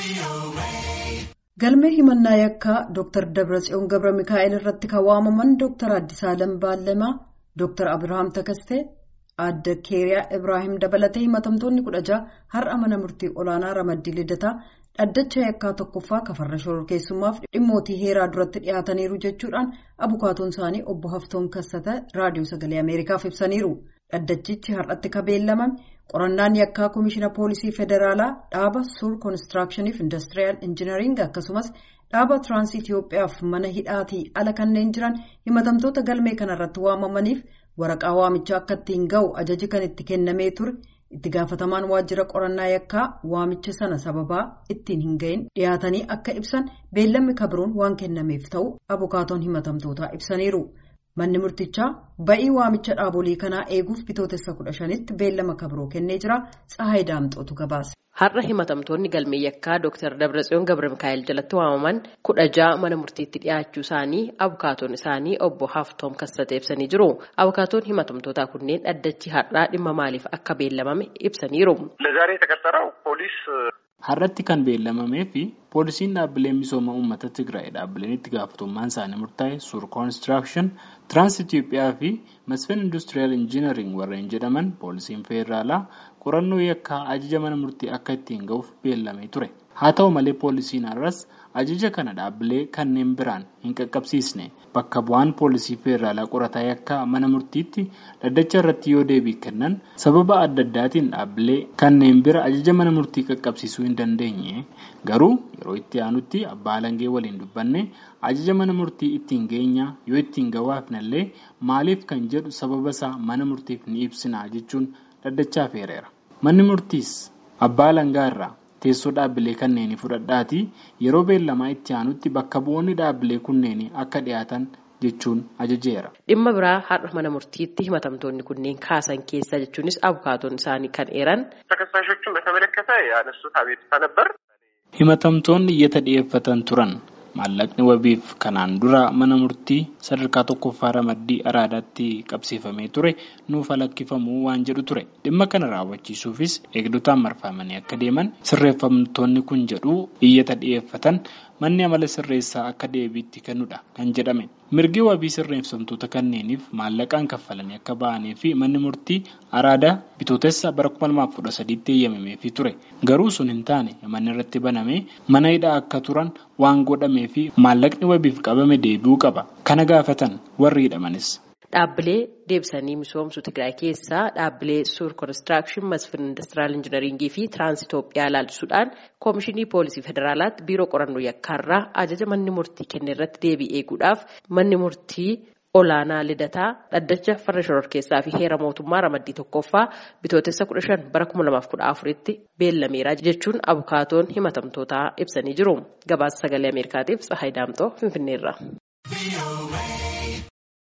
Galmee himannaa yakkaa Dr. Dabratsiyoon Gabra Mikaa'el irratti kan waamaman Dr. Addisaalam Baallamaa, Dr. Abirahaam Takastee, Aadde Keeriyaa Ibrahim dabalatee himatamtoonni kudha jaha har'a mana murtii olaanaa Ramaddii Lidataa dhaddacha yakkaa tokkoffaa kafarra shororkeessummaaf dhimmootii heeraa duratti dhiyaataniiru jechuudhaan abukaatoon isaanii obbo Haftoon Kassata raadiyoo sagalee Ameerikaaf ibsaniiru. Dhaddachichi har'atti kan beellamame qorannaan yakkaa Komishiina Poolisii Federaalaa dhaaba Suur Koonistiraakshiniif Indastiriyaal Injinariing akkasumas dhaaba Tiraansii Itoophiyaaf mana hidhaatii ala kanneen jiran himatamtoota galmee kanarratti waamamaniif waraqaa waamichaa akka ittiin ga'u ajaji kan itti kennamee ture itti gaafatamaan waajjira qorannaa yakkaa waamicha sana sababaa ittiin hin ga'in dhiyaatanii akka ibsan beellamni kabiroon waan kennameef ta'u abukaatoon himatamtootaa ibsaniiru. Manni murtichaa ba'ii waamicha dhaabolee kanaa eeguuf bitootessa kudha shanitti beellama kabiroo kennee jira. Tsahaay Daamxootu gabaase. Har'a himatamtoonni galmee yakkaa Dr. Dabratsiyoon Gabra Mikaa'el jalatti waamaman kudha ja'a mana murtiitti dhiyaachuu isaanii abukaatoon isaanii obbo Haftoom Kassatee ibsanii jiru. Abukaatoon himatamtootaa kunneen dhaddachi har'aa dhimma maaliif akka beellamame ibsaniiru. ለዛሬ የተቀጠረው ፖሊስ Har'atti kan beellamamee fi poolisiin dhaabbilee misooma uummata Tigraay dhaabbileen itti gaafatamummaan isaanii murtaa'e Suur Koonistiraakshon, Tiraans Itoophiyaa fi Masfin Industiriyaal Injinariing warreen jedhaman poolisiin federaalaa qorannoo yakkaa ajaja mana murtii akka ittiin ga'uuf beellamee ture. Haa ta'u malee poolisiin har'as ajaja kana dhaabbilee kanneen biraan hin qaqqabsiisne bakka bu'aan poolisii federaalaa qorataa yakkaa mana murtiitti dhaddacha irratti yoo deebii kennan sababa adda addaatiin dhaabbilee kanneen bira ajaja mana murtii qaqqabsiisuu hin dandeenye garuu yeroo itti aanutti abbaa alangee waliin dubbanne ajaja mana murtii ittiin geenyaa yoo ittiin gawaafnallee maaliif kan jedhu sababa isaa mana murtiif ni ibsina jechuun dhaddachaaf heereera. Manni murtiis abbaa alangaa irraa teessoo dhaabbilee kanneenii fudhadhaatii yeroo beellamaa itti aanutti bakka bu'oonni dhaabbilee kunneenii akka dhiyaatan jechuun ajajeera. Dhimma biraa har'a mana murtiitti himatamtoonni kunneen kaasan keessa jechuunis abukaatoon isaanii kan eeran. ተከሳሾቹን በተመለከተ ያነሱት አቤቱታ ነበር። Himatamtoonni iyyata dhiyeeffatan turan maallaqni wabiif kanaan dura mana murtii sadarkaa tokkoffaa ramaddii araadaatti qabsiifamee ture nuuf lakkifamuu waan jedhu ture dhimma kana raawwachiisuufis eegdotaan marfamanii akka deeman sirreeffamtoonni kun jedhu iyyata dhiyeeffatan manni amala sirreessaa akka deebiitti kennudha kan jedhame mirgi wabii sirreeffamtoota kanneeniif maallaqaan kaffalanii akka ba'anii fi manni murtii araadaa bitootessa bara 2013tti eeyyamameefii ture garuu sun hin taane manni irratti banamee mana hidhaa akka turan waan godhamee fi maallaqni wabiif qabame deebi'uu qaba kana gaafatan warri hidhamanis. Dhaabbilee deebisanii misoomsuu Tigraay keessaa dhaabbilee Suur Koonistiraakshon, Masfin Indastiraal Injinariingii fi Tiraans Itoophiyaa ilaalchisuudhaan Koomishinii Poolisii Federaalaatti Biiroo Qorannoo Yakkaarraa ajaja manni murtii kenne irratti deebii eeguudhaaf manni murtii olaanaa lidataa dhaddacha farra shororkeessaa fi heera mootummaa ramaddii tokkoffaa bitootessa kudha shan bara kuma lamaaf kudha afuritti beellameera jechuun abukaatoon himatamtootaa ibsanii jiru. Gabaasa sagalee Ameerikaatiif Tsahaay Daamxoo Finfinneerra.